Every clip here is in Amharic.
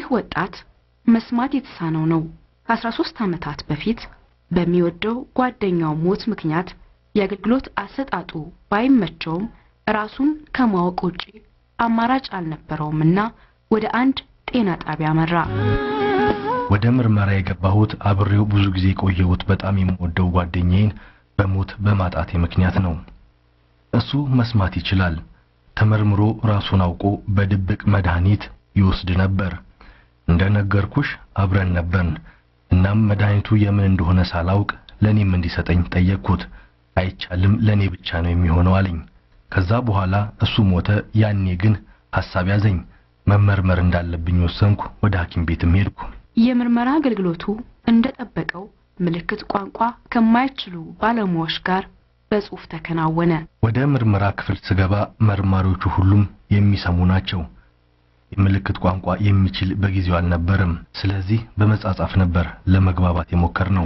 ወጣት መስማት የተሳነው ነው። ከ13 ዓመታት በፊት በሚወደው ጓደኛው ሞት ምክንያት የአገልግሎት አሰጣጡ ባይመቸውም ራሱን ከማወቅ ውጪ አማራጭ አልነበረውምና ወደ አንድ ጤና ጣቢያ መራ። ወደ ምርመራ የገባሁት አብሬው ብዙ ጊዜ የቆየሁት በጣም የምወደው ጓደኛዬን በሞት በማጣቴ ምክንያት ነው። እሱ መስማት ይችላል። ተመርምሮ ራሱን አውቆ በድብቅ መድኃኒት ይወስድ ነበር። እንደነገርኩሽ አብረን ነበርን። እናም መድኃኒቱ የምን እንደሆነ ሳላውቅ ለኔም እንዲሰጠኝ ጠየቅኩት። አይቻልም፣ ለኔ ብቻ ነው የሚሆነው አለኝ። ከዛ በኋላ እሱ ሞተ። ያኔ ግን ሐሳብ ያዘኝ። መመርመር እንዳለብኝ ወሰንኩ። ወደ ሐኪም ቤትም ሄድኩ። የምርመራ አገልግሎቱ እንደጠበቀው ምልክት ቋንቋ ከማይችሉ ባለሙያዎች ጋር በጽሑፍ ተከናወነ። ወደ ምርመራ ክፍል ስገባ መርማሪዎቹ ሁሉም የሚሰሙ ናቸው። የምልክት ቋንቋ የሚችል በጊዜው አልነበረም። ስለዚህ በመጻጻፍ ነበር ለመግባባት የሞከርነው።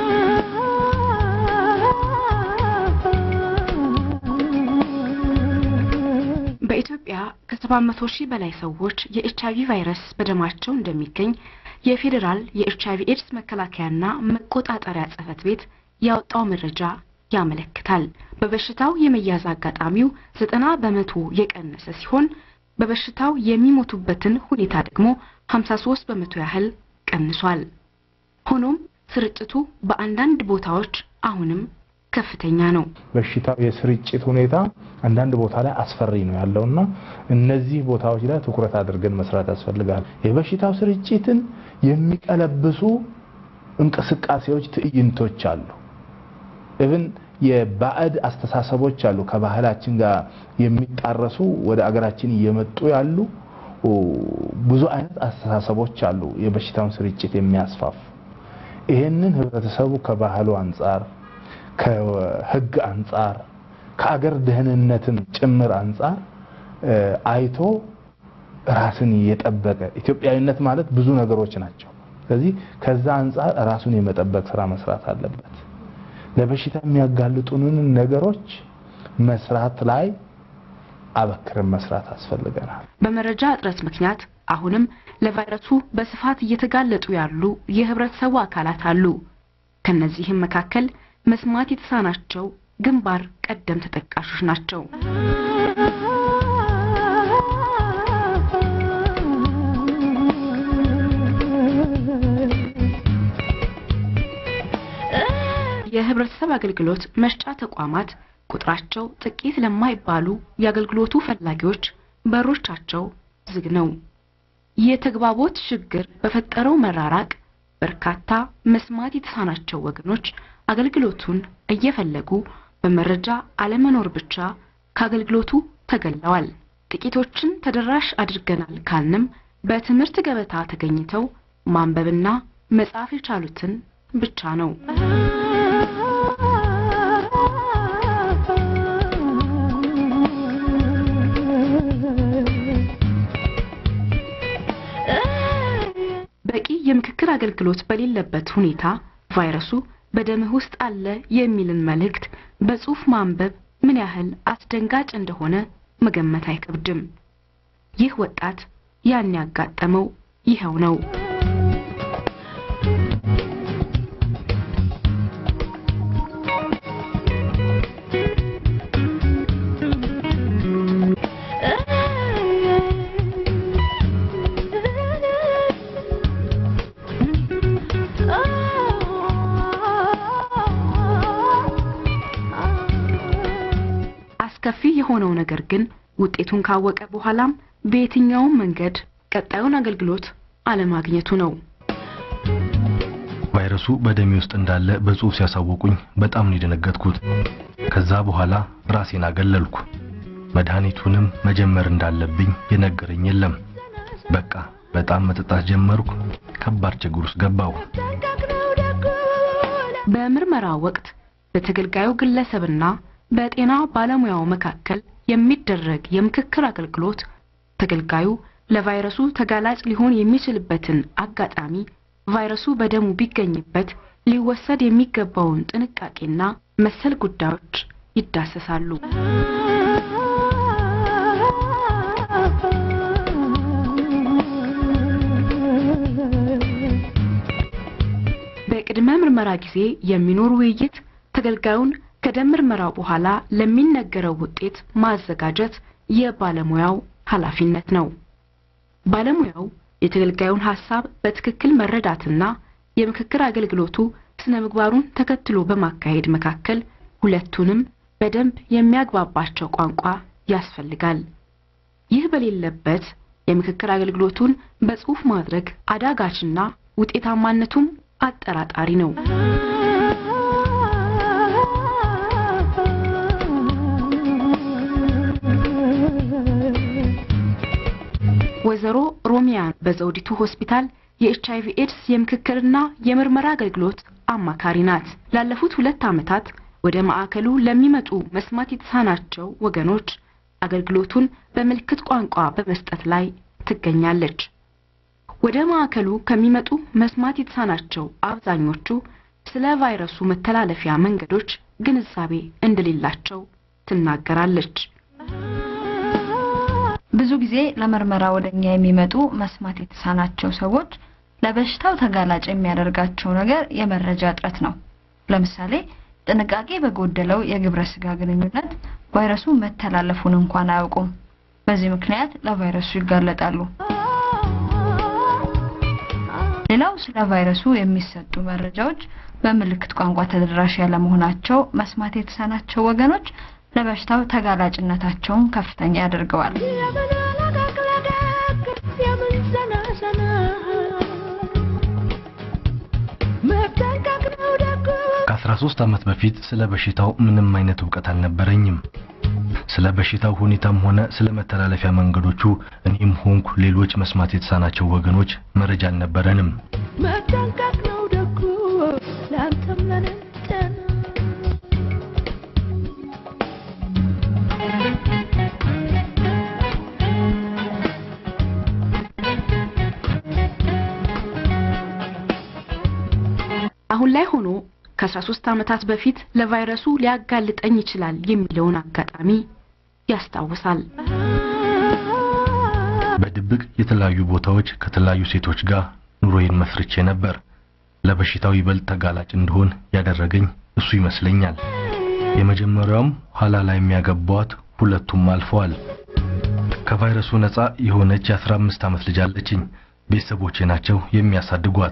በኢትዮጵያ ከ700 ሺህ በላይ ሰዎች የኤች አይቪ ቫይረስ በደማቸው እንደሚገኝ የፌዴራል የኤች አይቪ ኤድስ መከላከያና መቆጣጠሪያ ጽሕፈት ቤት ያወጣው መረጃ ያመለክታል። በበሽታው የመያዝ አጋጣሚው ዘጠና በመቶ የቀነሰ ሲሆን በበሽታው የሚሞቱበትን ሁኔታ ደግሞ 53 በመቶ ያህል ቀንሷል። ሆኖም ስርጭቱ በአንዳንድ ቦታዎች አሁንም ከፍተኛ ነው። በሽታው የስርጭት ሁኔታ አንዳንድ ቦታ ላይ አስፈሪ ነው ያለውና እነዚህ ቦታዎች ላይ ትኩረት አድርገን መስራት ያስፈልጋል። የበሽታው ስርጭትን የሚቀለብሱ እንቅስቃሴዎች፣ ትዕይንቶች አሉ። ኢቭን የባዕድ አስተሳሰቦች አሉ። ከባህላችን ጋር የሚጣረሱ ወደ አገራችን እየመጡ ያሉ ብዙ አይነት አስተሳሰቦች አሉ፣ የበሽታውን ስርጭት የሚያስፋፉ። ይሄንን ህብረተሰቡ ከባህሉ አንጻር ከህግ አንጻር ከአገር ደህንነትም ጭምር አንጻር አይቶ ራስን የጠበቀ ኢትዮጵያዊነት ማለት ብዙ ነገሮች ናቸው። ስለዚህ ከዛ አንጻር ራሱን የመጠበቅ ስራ መስራት አለበት። ለበሽታ የሚያጋልጡንን ነገሮች መስራት ላይ አበክረን መስራት አስፈልገናል። በመረጃ እጥረት ምክንያት አሁንም ለቫይረሱ በስፋት እየተጋለጡ ያሉ የህብረተሰቡ አካላት አሉ። ከነዚህም መካከል መስማት የተሳናቸው ግንባር ቀደም ተጠቃሾች ናቸው። የህብረተሰብ አገልግሎት መስጫ ተቋማት ቁጥራቸው ጥቂት ለማይባሉ የአገልግሎቱ ፈላጊዎች በሮቻቸው ዝግ ነው። የተግባቦት ችግር በፈጠረው መራራቅ በርካታ መስማት የተሳናቸው ወገኖች አገልግሎቱን እየፈለጉ በመረጃ አለመኖር ብቻ ከአገልግሎቱ ተገለዋል። ጥቂቶችን ተደራሽ አድርገናል ካልንም በትምህርት ገበታ ተገኝተው ማንበብና መጻፍ የቻሉትን ብቻ ነው። በቂ የምክክር አገልግሎት በሌለበት ሁኔታ ቫይረሱ በደምህ ውስጥ አለ የሚልን መልእክት በጽሑፍ ማንበብ ምን ያህል አስደንጋጭ እንደሆነ መገመት አይከብድም። ይህ ወጣት ያን ያጋጠመው ይኸው ነው። አስከፊ የሆነው ነገር ግን ውጤቱን ካወቀ በኋላም በየትኛውም መንገድ ቀጣዩን አገልግሎት አለማግኘቱ ነው። ቫይረሱ በደሜ ውስጥ እንዳለ በጽሑፍ ሲያሳውቁኝ በጣም ነው የደነገጥኩት። ከዛ በኋላ ራሴን አገለልኩ። መድኃኒቱንም መጀመር እንዳለብኝ የነገረኝ የለም። በቃ በጣም መጠጣት ጀመርኩ። ከባድ ችግር ውስጥ ገባሁ። በምርመራ ወቅት በተገልጋዩ ግለሰብና በጤና ባለሙያው መካከል የሚደረግ የምክክር አገልግሎት ተገልጋዩ ለቫይረሱ ተጋላጭ ሊሆን የሚችልበትን አጋጣሚ ቫይረሱ በደሙ ቢገኝበት ሊወሰድ የሚገባውን ጥንቃቄና መሰል ጉዳዮች ይዳሰሳሉ። በቅድመ ምርመራ ጊዜ የሚኖር ውይይት ተገልጋዩን ከደም ምርመራው በኋላ ለሚነገረው ውጤት ማዘጋጀት የባለሙያው ኃላፊነት ነው። ባለሙያው የተገልጋዩን ሐሳብ በትክክል መረዳትና የምክክር አገልግሎቱ ስነ ምግባሩን ተከትሎ በማካሄድ መካከል ሁለቱንም በደንብ የሚያግባባቸው ቋንቋ ያስፈልጋል። ይህ በሌለበት የምክክር አገልግሎቱን በጽሑፍ ማድረግ አዳጋችና ውጤታማነቱም አጠራጣሪ ነው። ወይዘሮ ሮሚያን በዘውዲቱ ሆስፒታል የኤች አይቪ ኤድስ የምክክርና የምርመራ አገልግሎት አማካሪ ናት። ላለፉት ሁለት ዓመታት ወደ ማዕከሉ ለሚመጡ መስማት የተሳናቸው ወገኖች አገልግሎቱን በምልክት ቋንቋ በመስጠት ላይ ትገኛለች። ወደ ማዕከሉ ከሚመጡ መስማት የተሳናቸው አብዛኞቹ ስለ ቫይረሱ መተላለፊያ መንገዶች ግንዛቤ እንደሌላቸው ትናገራለች። ብዙ ጊዜ ለምርመራ ወደኛ የሚመጡ መስማት የተሳናቸው ሰዎች ለበሽታው ተጋላጭ የሚያደርጋቸው ነገር የመረጃ እጥረት ነው። ለምሳሌ ጥንቃቄ በጎደለው የግብረ ስጋ ግንኙነት ቫይረሱ መተላለፉን እንኳን አያውቁም። በዚህ ምክንያት ለቫይረሱ ይጋለጣሉ። ሌላው ስለ ቫይረሱ የሚሰጡ መረጃዎች በምልክት ቋንቋ ተደራሽ ያለመሆናቸው መስማት የተሳናቸው ወገኖች ለበሽታው ተጋላጭነታቸውን ከፍተኛ ያደርገዋል። ከ13 ዓመት በፊት ስለ በሽታው ምንም አይነት እውቀት አልነበረኝም። ስለ በሽታው ሁኔታም ሆነ ስለ መተላለፊያ መንገዶቹ እኔም ሆንኩ ሌሎች መስማት የተሳናቸው ወገኖች መረጃ አልነበረንም። መጠንቀቅ ነው ደጉ ለአንተም ለኔም ጤና አሁን ላይ ሆኖ ከ13 ዓመታት በፊት ለቫይረሱ ሊያጋልጠኝ ይችላል የሚለውን አጋጣሚ ያስታውሳል። በድብቅ የተለያዩ ቦታዎች ከተለያዩ ሴቶች ጋር ኑሮዬን መስርቼ ነበር። ለበሽታው ይበልጥ ተጋላጭ እንደሆን ያደረገኝ እሱ ይመስለኛል። የመጀመሪያውም ኋላ ላይ የሚያገቧት ሁለቱም አልፈዋል። ከቫይረሱ ነፃ የሆነች የ15 ዓመት ልጅ አለችኝ። ቤተሰቦቼ ናቸው የሚያሳድጓት።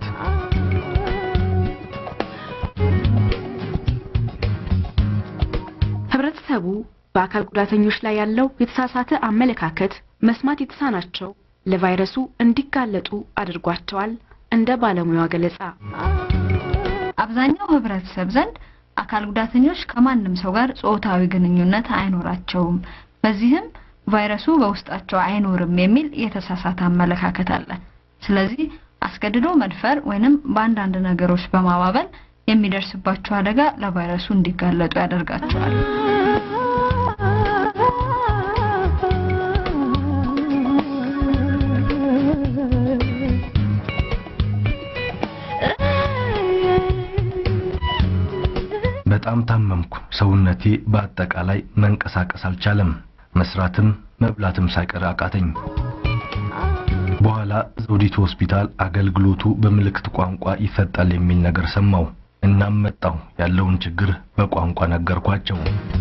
ህብረተሰቡ በአካል ጉዳተኞች ላይ ያለው የተሳሳተ አመለካከት መስማት የተሳናቸው ለቫይረሱ እንዲጋለጡ አድርጓቸዋል። እንደ ባለሙያዋ ገለጻ አብዛኛው ህብረተሰብ ዘንድ አካል ጉዳተኞች ከማንም ሰው ጋር ጾታዊ ግንኙነት አይኖራቸውም፣ በዚህም ቫይረሱ በውስጣቸው አይኖርም የሚል የተሳሳተ አመለካከት አለ። ስለዚህ አስገድዶ መድፈር ወይንም በአንዳንድ ነገሮች በማባበል የሚደርስባቸው አደጋ ለቫይረሱ እንዲጋለጡ ያደርጋቸዋል። በጣም ታመምኩ። ሰውነቴ በአጠቃላይ መንቀሳቀስ አልቻለም። መስራትም መብላትም ሳይቀር አቃተኝ። በኋላ ዘውዲቱ ሆስፒታል አገልግሎቱ በምልክት ቋንቋ ይሰጣል የሚል ነገር ሰማሁ። እናም መጣሁ። ያለውን ችግር በቋንቋ ነገርኳቸው።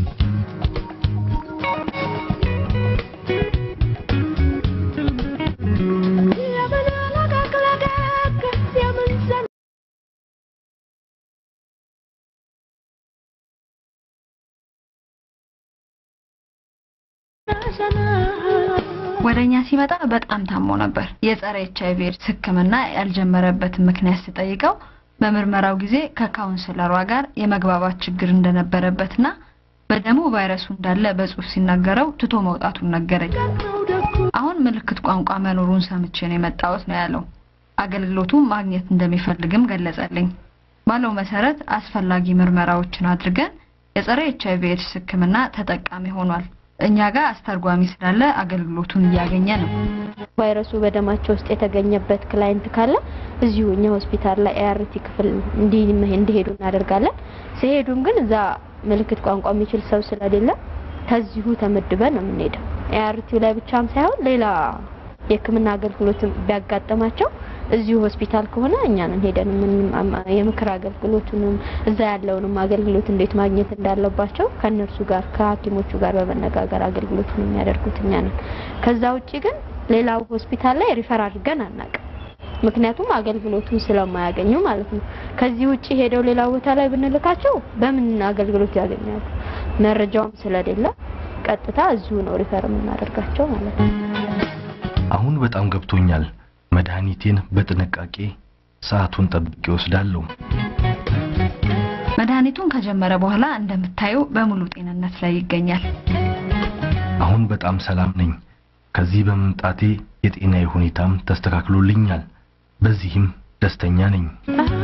ወደኛ ሲመጣ በጣም ታሞ ነበር። የጸረ ኤች አይቪ ኤድስ ሕክምና ያልጀመረበትን ምክንያት ስጠይቀው በምርመራው ጊዜ ከካውንስለሯ ጋር የመግባባት ችግር እንደነበረበትና በደሙ ቫይረሱ እንዳለ በጽሁፍ ሲናገረው ትቶ መውጣቱን ነገረኝ። አሁን ምልክት ቋንቋ መኖሩን ሰምቼ ነው የመጣሁት ነው ያለው። አገልግሎቱን ማግኘት እንደሚፈልግም ገለጸልኝ። ባለው መሰረት አስፈላጊ ምርመራዎችን አድርገን የጸረ ኤች አይቪ ኤድስ ሕክምና ተጠቃሚ ሆኗል። እኛ ጋር አስተርጓሚ ስላለ አገልግሎቱን እያገኘ ነው። ቫይረሱ በደማቸው ውስጥ የተገኘበት ክላይንት ካለ እዚሁ እኛ ሆስፒታል ላይ ኤአርቲ ክፍል እንዲሄዱ እናደርጋለን። ሲሄዱም ግን እዛ ምልክት ቋንቋ የሚችል ሰው ስለሌለ ከዚሁ ተመድበን ነው የምንሄደው። ኤአርቲው ላይ ብቻም ሳይሆን ሌላ የህክምና አገልግሎትም ቢያጋጥማቸው እዚሁ ሆስፒታል ከሆነ እኛንን ሄደን ምን የምክር አገልግሎቱንም እዛ ያለውንም አገልግሎት እንዴት ማግኘት እንዳለባቸው ከእነርሱ ጋር ከሐኪሞቹ ጋር በመነጋገር አገልግሎቱን የሚያደርጉት እኛ ነን። ከዛ ውጪ ግን ሌላው ሆስፒታል ላይ ሪፈር አድርገን አናውቅም። ምክንያቱም አገልግሎቱን ስለማያገኙ ማለት ነው። ከዚህ ውጪ ሄደው ሌላ ቦታ ላይ ብንልካቸው በምን አገልግሎት ያገኛሉ? መረጃውም ስለሌለ ቀጥታ እዚሁ ነው ሪፈር የምናደርጋቸው ማለት ነው። አሁን በጣም ገብቶኛል። መድኃኒቴን በጥንቃቄ ሰዓቱን ጠብቄ ወስዳለሁ። መድኃኒቱን ከጀመረ በኋላ እንደምታዩ በሙሉ ጤንነት ላይ ይገኛል። አሁን በጣም ሰላም ነኝ። ከዚህ በመምጣቴ የጤናዬ ሁኔታም ተስተካክሎልኛል። በዚህም ደስተኛ ነኝ። Ah